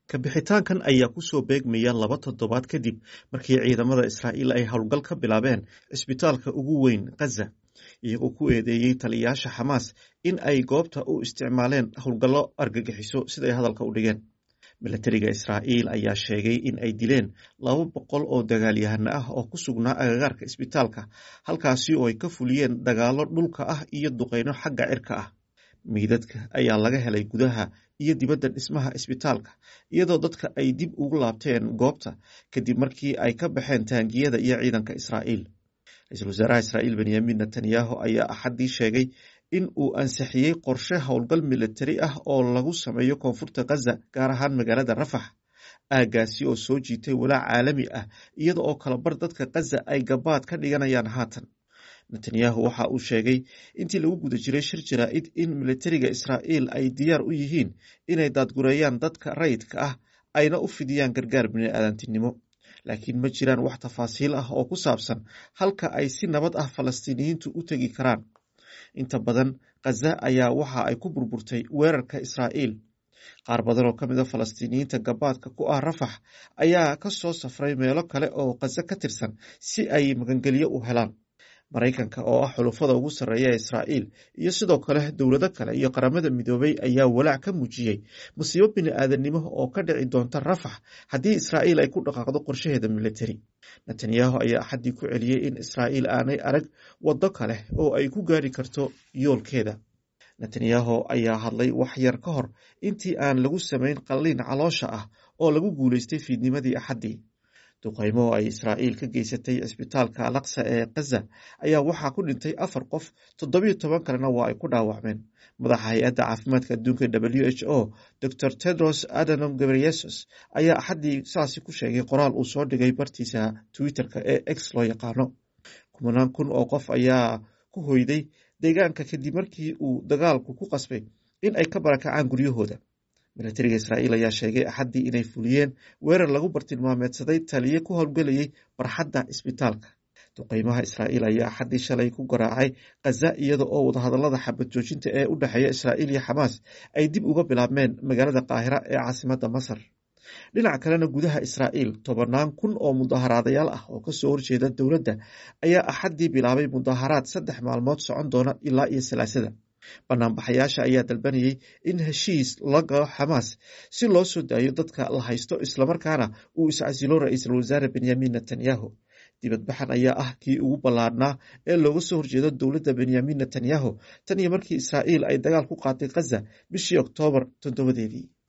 kabixitaankan ayaa kusoo beegmaya laba toddobaad kadib markii ciidamada israa'iil ay howlgal ka bilaabeen cisbitaalka ugu weyn khaza iyagoo ku eedeeyey taliyayaasha xamaas in ay goobta u isticmaaleen howlgallo argagixiso siday hadalka u dhigeen milatariga israa'iil ayaa sheegay in ay dileen laba boqol oo dagaalyahano ah oo ku sugnaa agagaarka isbitaalka halkaasi oo ay ka fuliyeen dagaallo dhulka ah iyo duqeyno xagga cirka ah miidadka ayaa laga helay gudaha iyo dibadda dhismaha isbitaalka iyadoo dadka ay dib ugu laabteen goobta kadib markii ay ka baxeen taangiyada iyo ciidanka israa'iil ra-iisul wasaaraha israa'iil benyamin netanyahu ayaa axaddii sheegay in uu ansixiyey qorshe howlgal militari ah oo lagu sameeyo koonfurta khaza gaar ahaan magaalada rafax aaggaasi oo soo jiitay walaac caalami ah iyada oo kalabar dadka khaza ay gabaad ka dhiganayaan haatan netanyahu waxa uu sheegay intii lagu guda jiray shir jaraa'id in militariga israa'iil ay diyaar u yihiin inay daadgureeyaan dadka rayidka ah ayna u fidiyaan gargaar bini'aadantinimo laakiin ma jiraan wax tafaasiil ah oo ku saabsan halka ay si nabad ah falastiiniyiintu u tegi karaan inta badan khaza ayaa waxa ay ku burburtay weerarka israa'iil qaar badan oo ka mid a falastiiniyiinta gabaadka ku ah rafax ayaa ka soo safray meelo kale oo khaza ka tirsan si ay magangelyo u helaan maraykanka oo ah xulufada ugu sarreeya ee israa'iil iyo sidoo kale dowlado kale iyo qaramada midoobay ayaa walaac ka muujiyey musiibo bini'aadanimo oo ka dhici doonta rafax haddii israa'iil ay ku dhaqaaqdo qorshaheeda militari netanyahu ayaa axaddii ku celiyey in israa'iil aanay arag waddo kale oo ay ku gaari karto yoolkeeda netanyahu ayaa hadlay wax yar ka hor intii aan lagu samayn qalliin caloosha ah oo lagu guulaystay fiidnimadii axaddii duqaymo ay israa'iil ka geysatay cisbitaalka alaqsa ee khaza ayaa waxaa ku dhintay afar qof toddobiyo toban kalena waa ay ku dhaawacmeen madaxa hay-adda caafimaadka adduunka w h o dor tedros adanom gebreyesus ayaa axaddii saasi ku sheegay qoraal uu soo dhigay bartiisa twitter-ka ee x loo yaqaano kumanaan kun oo qof ayaa ku hoyday deegaanka kadib markii uu dagaalku ku qasbay in ay ka barakacaan guryahooda milatariga israa'iil ayaa sheegay axaddii inay fuliyeen weerar lagu bartilmaameedsaday taliye ku howlgelayay barxadda isbitaalka duqeymaha israa'iil ayaa axaddii shalay ku garaacay khaza iyada oo wadahadallada xabad joojinta ee u dhexeeya israa'iil iyo xamaas ay dib uga bilaabmeen magaalada qaahira ee caasimadda masar dhinaca kalena gudaha israa'iil tobannaan kun oo mudaharaadayaal ah oo kasoo horjeeda dowladda ayaa axaddii bilaabay mudaharaad saddex maalmood socon doona ilaa iyo salaasada banaanbaxayaasha ayaa dalbanayay in heshiis la galo xamaas si loo soo daayo dadka la haysto islamarkaana uu iscasilo ra-iisul wasaare benyamin netanyahu dibadbaxan ayaa ah kii ugu ballaadhnaa ee looga soo horjeedo dowladda benyamin netanyahu tan iyo markii israa'iil ay dagaal ku qaatay khaza bishii oktoobar toddobadeedii